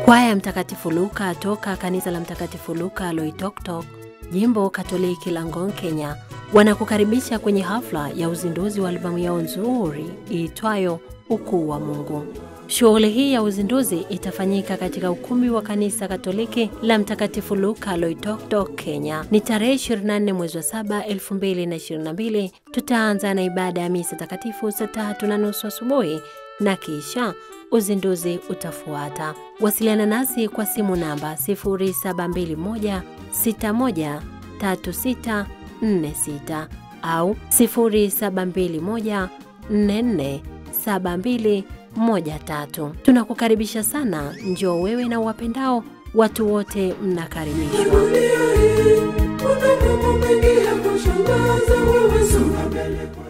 Kwaya ya Mtakatifu Luka toka kanisa la Mtakatifu Luka Loitoktok, jimbo Katoliki la Ngong, Kenya, wanakukaribisha kwenye hafla ya uzinduzi wa albamu yao nzuri iitwayo Ukuu wa Mungu. Shughuli hii ya uzinduzi itafanyika katika ukumbi wa kanisa Katoliki la Mtakatifu Luka Loitoktok, Kenya. Ni tarehe 24 mwezi wa 7 2022. Tutaanza na ibada ya misa takatifu saa tatu na nusu asubuhi na kisha uzinduzi utafuata. Wasiliana nasi kwa simu namba 0721 61 3646 au 0721 44 72 moja tatu. Tunakukaribisha sana, njoo wewe na wapendao, watu wote mnakaribishwa. Dunia hii kuna mambo mengi ya kushangaza, wewe songa mbele kwa